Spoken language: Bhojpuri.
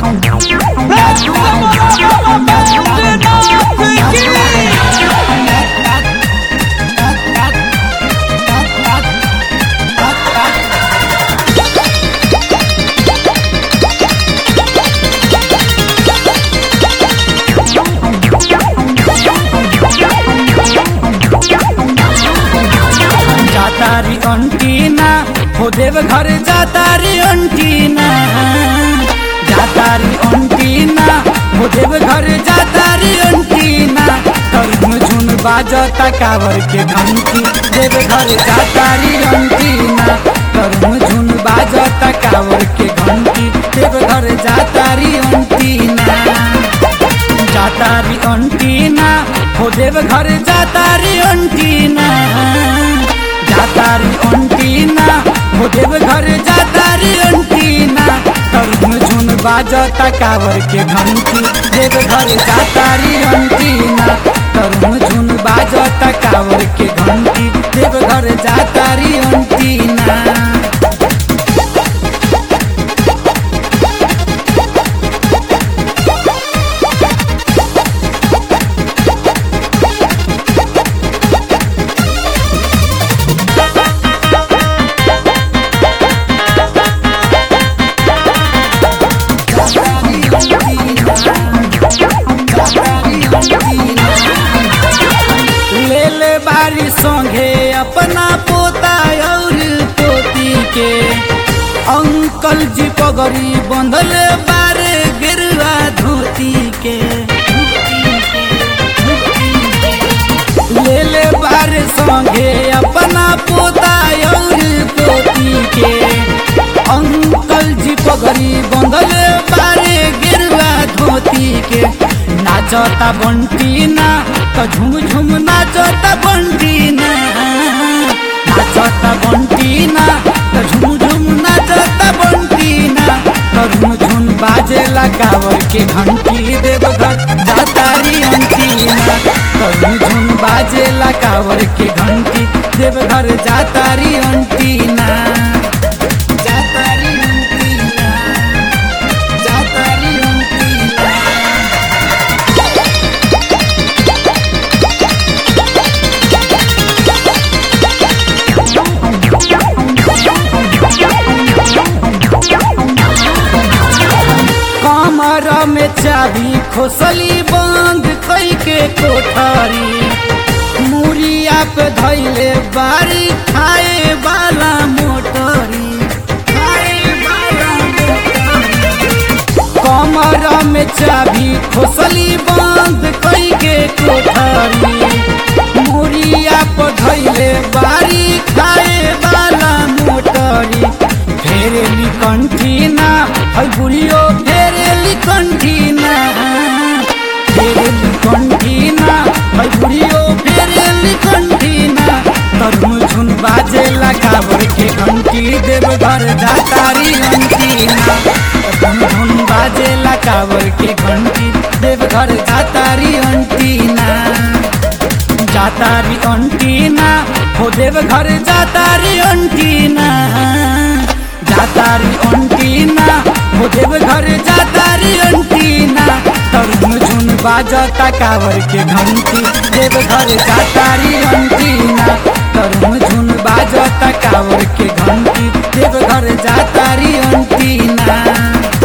जातारी अंटीना हो देव घर जातारी अंटीना जातारी अंटीना हो देव घर जातारी अंटीना तरुण झुन बाजता कावर के घंटी देव घर जातारी अंटीना तरुण झुन बाजता कावर के घंटी देव घर जातारी अंटीना जातारी अंटीना हो देव घर जातारी अंटीना जातारी अंटीना हो देव घर जातारी अंटीना तरुण झुन बाजता कावर के घंटी देव घर जातारी अंटीना तरुण झुन बाजता कावर के घंटी देव घर जातारी अंटीना ले ले बारी संगे अपना पोता और पोती के अंकल जी पगड़ी बंधल बारे गिरवा धोती के ले ले बारे संगे अपना पोता और पोती के अंकल जी पगड़ी बंधल बारे गिरवा धोती के नाचता बंटी ना तो झुम झुम नाचता बंटी ना नाचता बंटी ना तो झुम झुम नाचता बंटी ना तो झुम झुम बाजे लगावर के घंटी देव घर जातारी अंटी ना तो झुम झुम बाजे लगावर के घंटी देव घर जातारी अंटी ना जातारी अंटी ना जातारी अंटी ना कमर में चाबी खोसली बंद कई के कोठारी मुरिया पे धैले बारी खाए वाला मोटरी खाए वाला मोटरी। कमर में चाबी खोसली बंद कई के कोठारी मुरिया पे धैले बारी खाए वाला मोटरी फेरेली कंठीना है बुढ़ियो फेरेली कंठीना फेरेली कंठीना है बुढ़ियो फेरेली कंठीना तरुण झुन बाजे लगावर के घंटी देव घर जातारी अंटीना तरुण झुन बाजे लगावर के घंटी देव घर जातारी अंटीना जातारी अंटीना हो देव घर जातारी अंटीना जातारी अंटीना हो देव घर जातारी अंटीना तरुण झुन बाजता कावर के घंटी देव घर जातारी अंटीना तरुण झुन बाजता कावर के घंटी देव घर जातारी अंटीना